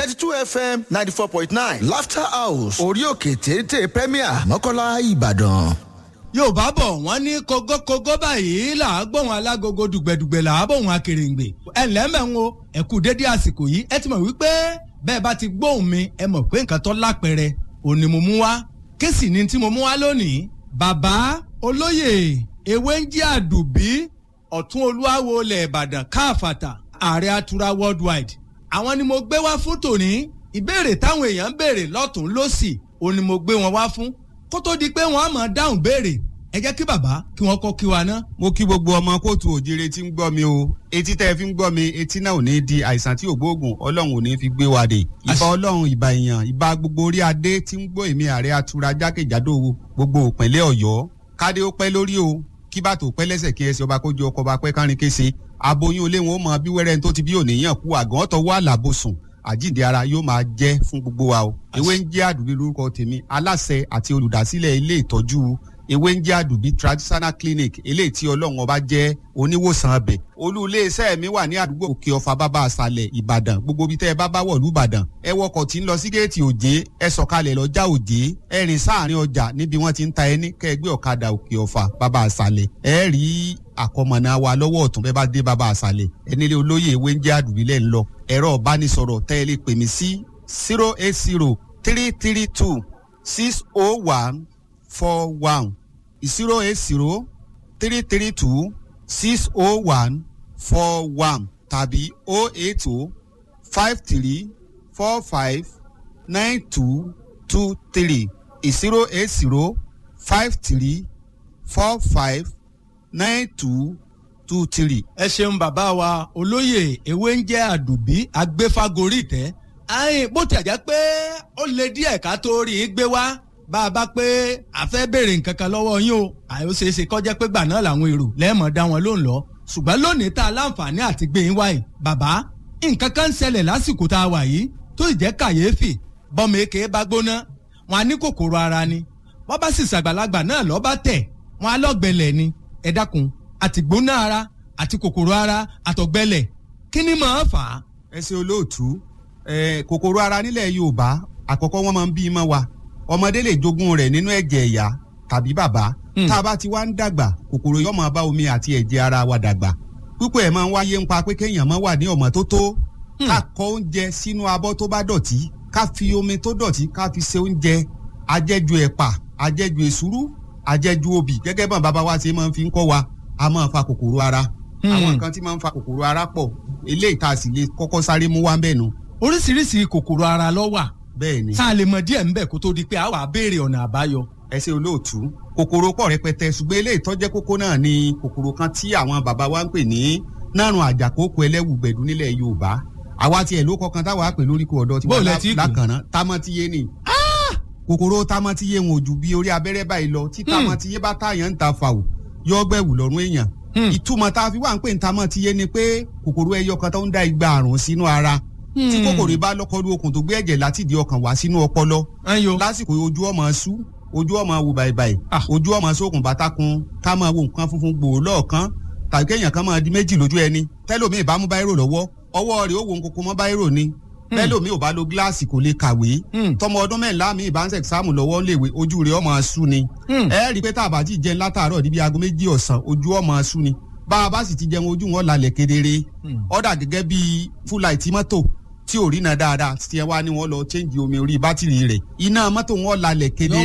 thirty two fm ninety four point nine laughter house orí òkè téńté premier mọ́kànlá ìbàdàn. yorùbá bọ̀ wọ́n ní kógókógó báyìí là á gbóhùn alágogo dùgbẹ̀dùgbẹ̀ là á bóhùn akèrèǹgbè ẹ ǹlẹ́ mẹ́ ń wo ẹ kú dédé àsìkò yìí ẹ ti mọ̀ wípé bẹ́ẹ̀ bá ti gbóhùn mi ẹ mọ̀ pé nǹkan tó lápẹẹrẹ òní mo mú wá kéèsì ni tí mo mú wá lónìí bàbá olóyè ewé ń jẹ́ àdùbí ọ̀tún olúwawo ilẹ̀ ìbàdàn káàfàtà ààrẹ atura worldwide àwọn ni mo gbé wá fún tòní ìbéèrè táwọn èèyàn ń béèrè lọ́tún lọ́sì òun ni mo gbé wọn wá fún kó tó di pé wọn á mọ̀ dáhùn béèrè ẹ jẹ́ kí bàbá kí wọ́n kọ́ kí wa ná. mo kí gbogbo ọmọ kóòtù òjire tí ń gbọ́ mi o etí tẹ́ ẹ fi ń gbọ́ mi etí náà ò ní di àìsàn tí ògbóògùn ọlọ́run ò ní fi gbé wa dé ìbá ọlọ́run ìbá èèyàn ìbá gbogbo orí adé tí ń gbọ́ èmi ààrẹ atura jákèjádò gbogbo òpínlẹ̀ ọ̀yọ́ kádé ó pẹ́ lórí o kí bàtò pẹ́ lẹ́sẹ̀ kí ẹsẹ̀ ọba kójú ọkọ̀ ọba pẹ́ kárin kése aboyún olé wọn ó mọ bí wẹ́rẹ́ tó ti bí òníyàn kú àgàn ọ̀tọ̀ wà lábòsùn àjíǹde ara yóò máa jẹ́ fún gbogbo wa o ewé ń jẹ́ àdùbí lórúkọ tèmi aláṣẹ àti olùdásílẹ̀ ilé ìtọ́jú ewé ń jẹ́ àdùbí traditional clinic eléyìí tí ọlọ́run ọba jẹ́ oníwòsàn ọbẹ̀ olú iléeṣẹ́ mi wà ní àdúgbò òkè ọ̀fà bàbá àṣàlẹ̀ ìbàdàn gbogbo ibi tẹ́ ẹ bá bá wọ̀ lùbàdàn ẹ wọkọ̀ tí ń lọ sí géètì òjé ẹ sọ̀kalẹ̀ lọ́jà òjé ẹ rìn sáàrin ọjà níbi wọ́n ti ń ta ẹni kẹ́ẹ̀gbẹ́ ọ̀kadà òkè ọ̀fà bàbá àṣàlẹ̀ ẹ rí àkọmọ̀nà wa lọ́wọ́ ọ̀tún bẹ́ẹ̀ bá dé bàbá àṣàlẹ̀ ẹnílé olóyè ewé ń jẹ́ àdùbí lẹ́ ń lọ ẹ̀rọ ìbánisọ̀rọ̀ tẹ́ ẹ lè pè mí sí zero eight zero three three two six oh one four one zero eight zero three three two six oh one four one tàbí oh eight oh five three four five nine two two three zero eight zero five three four five nine two two three. ẹ ṣeun bàbá wa olóyè ewé ń jẹ́ àdùbí agbéfagórí tẹ́ ayin bó ti àjẹ́ pé ó lè díẹ̀ ká tó rí i gbé wá bá a bá pé a fẹ́ béèrè nǹkan kan lọ́wọ́ yín o àyò ṣeé ṣe kọjá pé gbà náà làwọn èrò lẹ́ẹ̀mọ̀ dá wọn lóun lọ ṣùgbọ́n lónìí tá a láǹfààní àti gbé yín wáyé bàbá nǹkan kan ń ṣẹlẹ̀ lásìkò tá a wà yìí tó ì jẹ́ kàyéfì bọ́mọ èké bá gbóná wọn á ní kòkòrò ara ni wọ́n bá sì ṣàgbàlagbà náà lọ́ bá tẹ̀ wọn á lọ́gbẹ̀lẹ̀ ni ẹ dákun àti gbóná ara àti kòkòrò ara àtọ̀gbẹlẹ̀ kí ni màá fà á. ẹ ṣe olóòtú kòkòrò ara nílẹ̀ yorùbá àkọ́kọ́ wọ́n máa ń bí i mọ́ wa ọmọdé lè jogún rẹ̀ nínú ẹ̀jẹ̀ ìyá tàbí bàbá tá a bá ti wá ń dàgbà kòkòrò yóò máa bá omi àti ẹ̀jẹ̀ ara wa dàgbà púpọ̀ ẹ̀ máa ń wáyé ń pa pé kéèyàn máa wà ní ọ̀mọ́tótó ká kọ oúnjẹ sínú abọ́ tó bá dọ̀tí ká fi omi tó dọ̀tí ká fi ṣe oúnjẹ ajẹ́jú ẹ̀pà ajẹ́jú èsúrú ajẹ́jú obì gẹ́gẹ́ bọ́n bàbá wa ṣe máa ń fi ń kọ́ wa a máa fa kòkòrò ara àwọn nǹkan tí máa ń fa kòkòrò ara pọ̀ eléyìí tá a sì lè kọ́kọ́ sáré mú wá bẹ́ẹ̀ nu. oríṣiríṣi kòkòrò ara ló wà bẹ́ẹ̀ ni. tá a lè mọ díẹ̀ ńbẹ̀ kó tó di pé a wà béèrè ọ̀nà àbáyọ. ẹ ṣe olóòtú kòkòrò pọ̀ rẹpẹtẹ ṣùgbọ́n eléyìí tó jẹ́ kókó náà ni kòkòrò kan tí àwọn bàbá wa ń pè ní nárùn àjàkókò ẹlẹ́wù gbẹ̀dú nílẹ̀ yorùbá àwa tiẹ̀ ló kọkan táwa pè lórí kò ọ̀dọ́ tiwa lákànná támọ́tíyé ni kòkòrò támọ́tíyé wọn ò ju bí orí abẹ́rẹ́ báyìí lọ tí támọ́tíyé bá táyàn ń ta fàwọ̀ yọ gbẹ̀wù lọ́rùn èèyàn ìtumọ̀ tá a fi wà ń pè ní támọ́tíyé ni pé kòkòrò ẹyọ kan tó ń da igba àrùn sínú ara tí kòkòrò bá lọ́kọ́lú okùn tó gbé ẹ̀jẹ̀ láti di ọkàn wá sínú ọpọlọ lásìkò ojú ọmọ sú ojú ọmọ wò bàìbàì ojú ọmọ sókun bàtàkùn ká máa wo nǹkan funfun gbòò lọ́ọ̀kan tàbí kéèyàn kan máa di méjì lójú ẹni tẹ́lómi ìbámu báírò lọ́wọ́ ọwọ́ rẹ̀ ó wo nkoko mọ́ báírò ni bẹ́lómi ò bá lo gíláàsì kò lè kàwé tọmọ ọdún mẹ́ńlá mi ìbá ń sẹ̀sáàmù lọ́wọ́ léwe ojú rẹ̀ ọmọ sú ni ẹ rí i pé tá a bá ti jẹun látàárọ̀ níbi aago méjì ọ̀sán ojú ọmọ sú ni bá a bá sì ti jẹun ojú wọn lálẹ́ kedere ọ̀dà gẹ́gẹ́ bíi fúláìtì mọ́tò tí ò rí na dáadáa tí ẹ wá ní wọn lọ chẹ́ǹgì omi orí bátìrì rẹ̀ iná mọ́tò wọn lálẹ́ kedere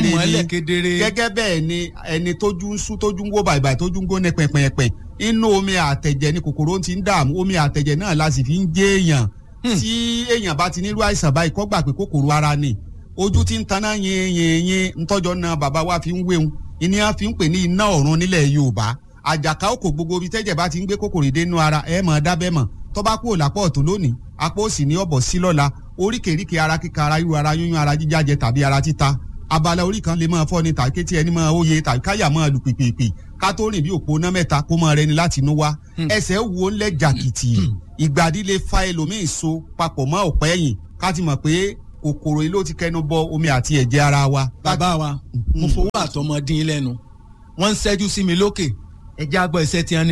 ni gẹ́gẹ́ bẹ́ẹ̀ ni ẹni tójú ń sú tójú ń wó bàìbàì tójú ń gbóná pẹ̀pẹ̀pẹ̀ inú omi àtẹ̀jẹ̀ ni kòkòrò ti ń dààmú omi àtẹ̀jẹ̀ náà la sì fi ń jẹ́ èèyàn tí èèyàn bá ti nílò àìsàn báyìí kọ́ gbà pé kòkòrò ara ni ojú ti ń taná yin yin yin ntọ́jọ́ náà bàbá wa fi ń wéhun ìní a fi ń pè ní iná ọ̀run nílẹ̀ yorùbá àjàká òkò gbogbo ibi tẹ́jẹ̀ bá ti ń gbé kòkòrò dénú ara ẹ̀ mọ̀ dábẹ́ mọ̀ tó bá kúrò lápò ọ̀tún lónìí apá òsì ní ọ̀bọ̀ sí lọ́la oríkèéríkèé ara kíka ara ríru ara yúnyún ara jíjájẹ tàbí ara títa abala orí kan lè máa fọ́ ni tàbí kétí ẹni máa óye tàbí káyà máa lù pìpìpì ká tó rìn bí òpó ná mẹ́ta kó máa rẹni láti inú wá ẹsẹ̀ wo ńlẹ̀ jàkìtì ìgbàdí lè fa ẹlòmíì so papọ̀ mọ́ ọ̀pẹ́ ẹ̀yìn ká ti mọ̀ pé kòkòrò yìí ló ti kẹnu bọ omi àti ẹ̀jẹ̀ ara wa. bàbá wa mo fowó àtọmọdín lẹ́nu wọ́n ń ṣẹ́jú sí mi lókè ẹ̀jẹ̀ àgbọ̀ ẹ̀sẹ̀ tí wọ́n ní